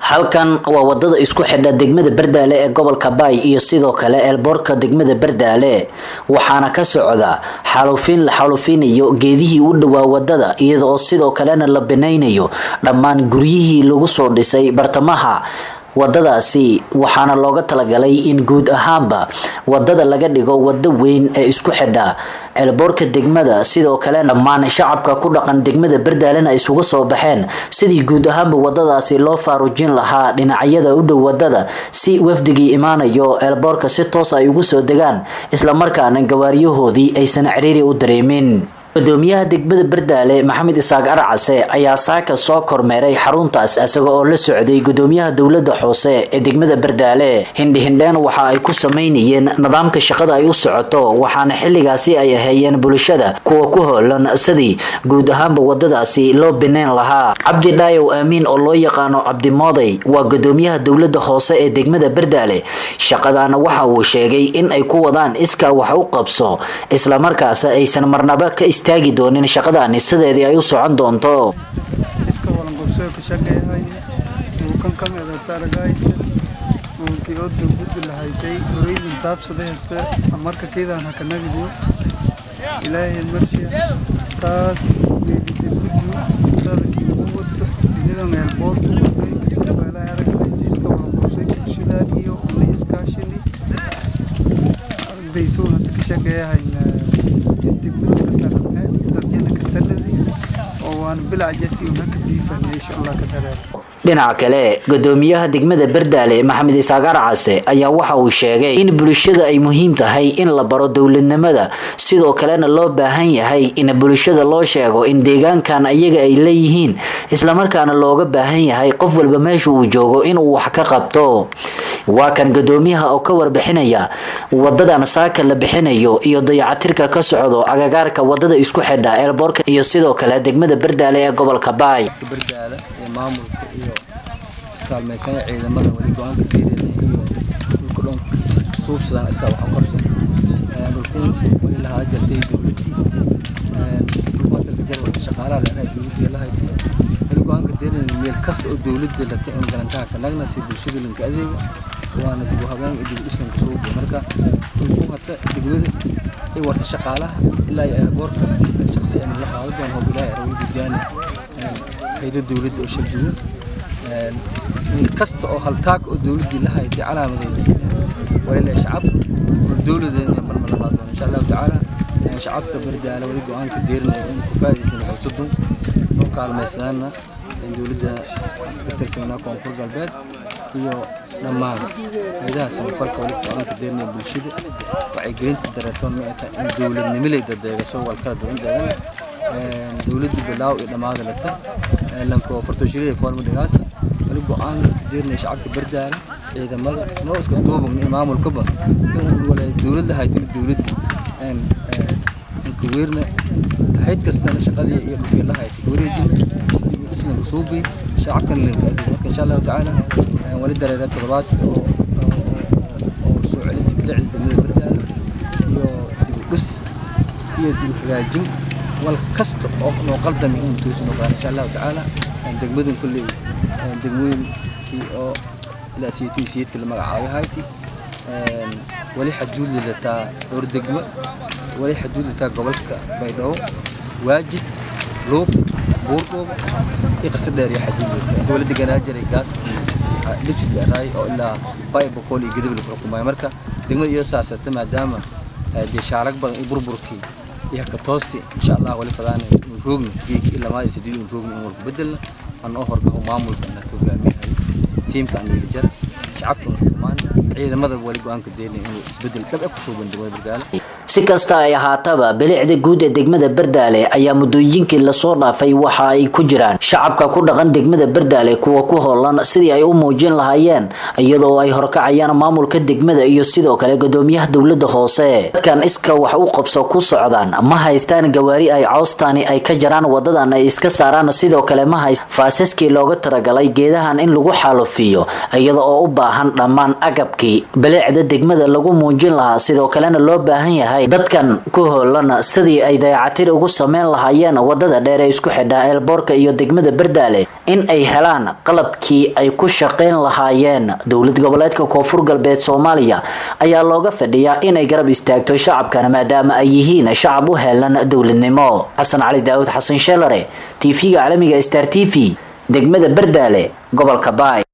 halkan waa wadada isku xidha degmada bardaale ee gobolka baay iyo sidoo kale eelboorka degmada bardaale waxaana ka socda xaalufiin la xaalufinayo geedihii u dhowaa wadada iyada oo sidoo kalena la binaynayo dhammaan guryihii lagu soo dhisay bartamaha wadadaasi waxaana looga talagalay in guud ahaanba wadada laga dhigo wado weyn ee isku xidha ceelboorka degmada sidoo kale dhammaan shacabka ku dhaqan degmada bardaalena isugu soo baxeen sidii guud ahaanba wadadaasi loo faarujin lahaa dhinacyada u dhow wadada si wafdigii imaanayo ceelboorka si toos ay ugu soo degaan islamarkaana gawaariyahoodii aysan ciriiri u dareemin gudoomiyaha degmada bardaale maxamed isaaq arcase ayaa saaka soo kormeeray xaruntaas isaga oo la socday gudoomiyaha dowlada hoose ee degmada bardaale hindhihindheen waxa ay ku sameynayeen nidaamka shaqada ay u socoto waxaana xiligaasi ay aheeyeen bulshada kuwa ku hoolan sidii guud ahaanba wadadaasi loo bineyn lahaa cabdi dhaayow aamiin oo loo yaqaano cabdimooday waa gudoomiyaha dowlada hoose ee degmada bardaale shaqadaana waxa uu sheegay in ay ku wadaan iskaa wax u qabso islamarkaas aysan marnaba ka istaagi doonin shaqadaani sideedii ay u socon doonto iska walanqobsoo ka shaqeeyahay muukan ka meedataragay muunkii oo dowladda lahaytay horeydin taabsadahayta marka keedaan haka nagidiyo ilaahay marshiya taas meedidibuddu sadakii ugu wato inidan eelboorku wadooyinka sida weelaha aragtay iska walanqobsoo bulshadaan iyo una iskaashini aragdayso hata ka shaqeeyahayna si degmada tarabne dadyana ka taladi oo waan bilacjasi una ka biifana insha allah ka dareer dhinaca kale gudoomiyaha degmada bardaale maxamed isaaq arcase ayaa waxa uu sheegay in bulshada ay muhiim tahay in la baro dowladnimada sidoo kalena loo baahan yahay in bulshada loo sheego in deegaankan ayaga ay leeyihiin islamarkaana looga baahan yahay qof walba meesha uu joogo inuu wax ka qabto waa kan gudoomiyaha oo ka warbixinaya wadadan saaka la bixinayo iyo dayacatirka ka socdo agagaarka wadada isku xidha eelboorka iyo sidoo kale degmada bardaale ee gobolka baay bardaale iyo maamulka iyo iskaalmaysanaya ciidamada weli go-aanka fiirina iyo dhulka dhan suubsadaan isaga wax u qabsan dhulkun weli lahaa jartay dowladdii dhulka jarwalka shaqaalaha leedahay dowladdii lahayd weli go-aanka deerina meel kasta oo dowladda latay in galantaha ka nagna si bulshada linka adeega waana dib u habeen iyo dib u dhisanka soo buo marka dhulkun hadda degmada ay warta shaqaalaha ilaa iyo airboortka shaqsi aan la qaado doon hoob ilaahay arawli gudaani hay'adda dowladda oo shalduwan meel kasta oo haltaag oo dowladdii la haytay calaamadeeda walilah shacab dowladeena marma la qaado insha allahu tacaala shacabka bardaala wali go-aanka deerinaya in ku faa'iidaysan xoosadun oo kaalmaysanaana dowladda ka tirsanaa koonfur galbeed iyo dhammaan hayadaha samafalka wali go-aanka deerinaya bulshada wacyigelinta dareetoon ma ay tahay in dowladnimilay dadeega soo walkala duwan deegana dowladda bilaaw iyo dhammaada lata lanko fartooshirida foorma dhigaasa wali go-aan deerinaya shacabka bardaala ciidamada noo iska duubagna iyo maamulkaba in wala dowladda haytin dowladda kaweerna hayd kastana shaqadii iyo dhulkii la haytay kawareejin islanka suubi shacabkan linka marka insha allahu tacaala wali dareera toddobaad oo soo celinta bilicda degmada bardaala iyo dib u dhis iyo dib u hagaajin wal kasta oo noo qaldami inuu toosi noqdaan insha allahu tacaala degmadan kulley degmooyinkii oo ilaa siyatu siyadka la magacaabay hayti wali xaduud lilataa dhowr degmo wali xaduud lilataa gobolka baydhabo waajid luuq buurdhoobo iyo qasar dheer iyo xaduud lilataa inta wali deganaa jiray gaaskii libsi dheeraay oo ilaa bay boqol iyo gadab lagu xukumayo marka degmada iyo saasata maadaama dee shaalag badan iyo burburkii iyo katoosti insha allah wali fadaan in roogni geeki ilaa maadi sideed in roogni in walku bedelna aan oo horgaho maamulka aan ka hogaamiyahay tiimka aan yiri jar shacabka xukumaan ciidamada wali go-aanka deynaya inuu isbedel dhab ah kusoo bandhigo bardaale si kasta ay ahaataba bilicda guud ee degmada bardaale ayaa muddooyinkii lasoo dhaafay waxa ay ku jiraan shacabka ku dhaqan degmada bardaale kuwa ku hoolan sidii ay u muujin lahaayeen iyadoo ay horkacayaan maamulka degmada iyo sidoo kale gudoomiyaha dowlada hoose dadkan iska wax u qabso ku socdaan ma haystaan gawaari ay cawstaani ay ka jaraan wadadan ay iska saaraan sidoo kale ma hayst faasaskii looga talagalay geedahan in lagu xaalufiyo iyada oo u baahan dhammaan agabkii bilicda degmada lagu muujin lahaa sidoo kalena loo baahan yahay tahay dadkan ku hoolan sidii ay dayacatir ugu sameyn lahaayeen wadada dheer ee isku xidha eelboorka iyo degmada bardaale in ay helaan qalabkii ay ku shaqeyn lahaayeen dowlad goboleedka koonfur galbeed soomaaliya ayaa looga fadhiyaa inay garab istaagto shacabkana maadaama ay yihiin shacab u helan dowladnimo xasan cali daawud xasan sheelare tv-ga caalamiga star t v degmada bardaale gobolka baay